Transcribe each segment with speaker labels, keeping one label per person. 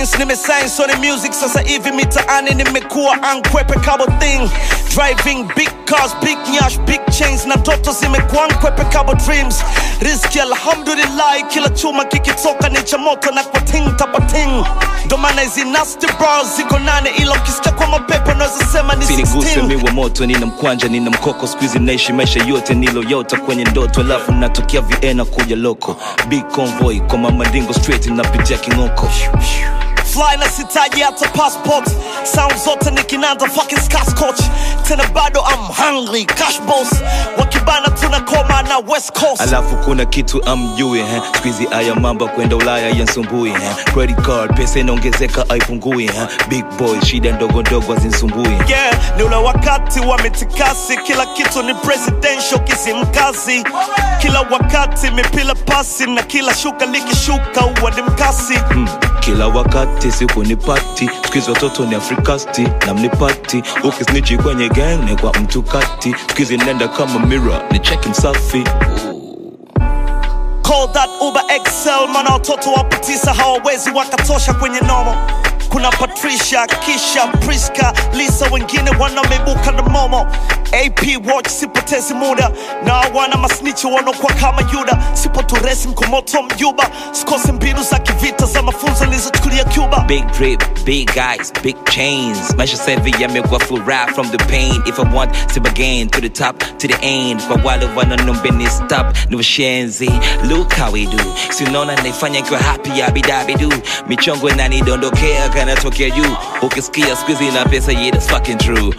Speaker 1: since nimesign Sony Music sasa hivi mitaani nimekuwa ankwepe kabo thing driving big cars big nyash big chains na ndoto zimekuwa nkwepe kabo dreams riski alhamdulillah kila chuma kikitoka ni cha moto na kwa ting tapating ndo maana hizi nasty bras ziko nane ila ukisikia kwa mapepo naweza sema ni
Speaker 2: siniguse
Speaker 1: 16
Speaker 2: mi wa moto nina mkwanja nina mkoko skuizi naishi maisha yote niloyota kwenye ndoto alafu natokea viena kuja loko big convoy kwa mamadingo straight napitia king'oko
Speaker 1: fly na sitaji hata passport sound zote nikinanda fucking scotch tena bado I'm hungry cash boss wakibana tunakoma na west coast
Speaker 2: alafu kuna kitu amjui eh. skuizi aya mamba kwenda ulaya yansumbui eh. credit card pesa inaongezeka aipungui eh. big boy shida ndogo ndogo azinsumbui
Speaker 1: yeah ni ule wakati wa mitikasi kila kitu ni presidential kisimkazi kila wakati mipila pasi na kila shuka likishuka uwa ni mkasi
Speaker 2: mm. kila wakati siku ni pati skuizi watoto ni afrikasti na mnipati ukisnichi kwenye gang ni kwa mtu kati skuizi nenda kama mira ni cheki msafi
Speaker 1: Call that Uber XL, mana watoto wapo tisa hawawezi wakatosha kwenye nomo. Kuna Patricia, Kisha, Priska, Lisa, wengine wanameibuka na momo. AP watch, sipotezi muda na wana masnichi wanaokuwa kama Yuda. Sipo turesi mkomoto mjuba, sikose mbinu za kivita za mafunzo nilizochukulia Cuba.
Speaker 2: Big drip, big eyes, big chains. Maisha savi yamekuwa full rap from the pain. If I want to begin to the top, to the end. Kwa wale wanaombeni stop, ni washenzi. Look how we do. Si unaona naifanya nikiwa happy abidabi do. Michongo inanidondokea kanatokea juu. Ukisikia squeezy na pesa, yeah, that's fucking true.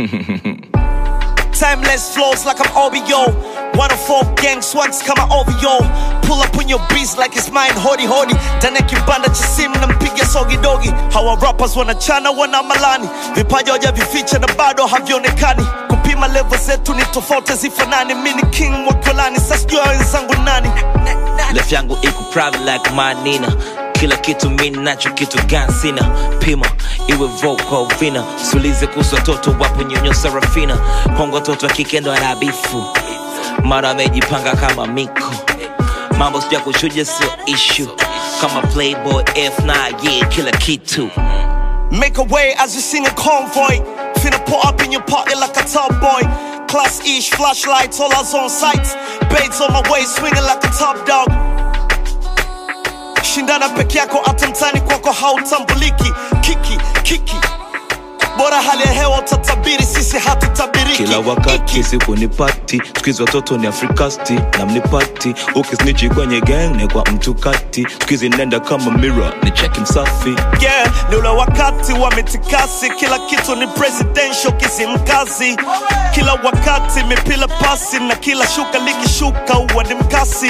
Speaker 1: Timeless flows like I'm OBO. 104 gang swags kama OVO. Pull up on your beats like it's mine, hodi hodi. Ndani ya kibanda cha simu nampiga sogi dogi. Hawa rappers wanachana wana malani, vipaji hawajavificha na bado havionekani. Kupima level zetu ni tofauti zifanani. Mimi ni king wa kolani, sasa sijui hao wenzangu nani.
Speaker 2: Life yangu iko private like manina kila kitu mi nacho kitu gani sina pima iwe vocal vina sulize kuhusu watoto wapo nyonyo sarafina kwangu watoto wa kike ndo anabifu mara amejipanga kama miko mambo sija kuchuja sio ishu kama playboy f9 yeah kila kitu
Speaker 1: Make a way as you sing a convoy. Finna pull up in your party like a top boy. Class ish, flashlights, all us on sights. Baits on my way, swinging like a top dog. Shindana peke yako hata mtani kwako hautambuliki. Kiki, kiki. Bora hali ya hewa utatabiri, sisi hatutabiriki.
Speaker 2: kila wakati
Speaker 1: Iki.
Speaker 2: siku ni pati skuizi watoto ni afrikasti na mnipati ukisnichi kwenye gang ni kwa mtu kati skuizi nenda kama mira ni cheki msafi
Speaker 1: yeah, ni ule wakati wa mitikasi, kila kitu ni presidential kisimkazi, kila wakati mipila pasi na kila shuka likishuka uwa ni mkasi.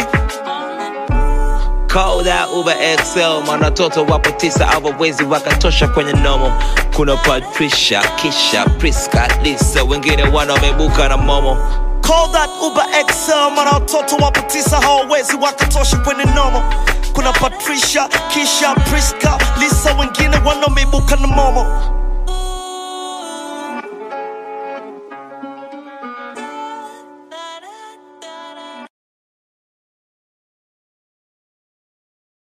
Speaker 2: Call that Uber XL, man watoto wapo tisa hawawezi wakatosha kwenye nomo. Kuna Patricia, Kisha, Priska, Lisa, wengine wana wamebuka na momo.
Speaker 1: Call that Uber XL, mana watoto wapo tisa hawawezi wakatosha kwenye nomo. Kuna Patricia, Kisha, Priska, Lisa, wengine wanameibuka na momo.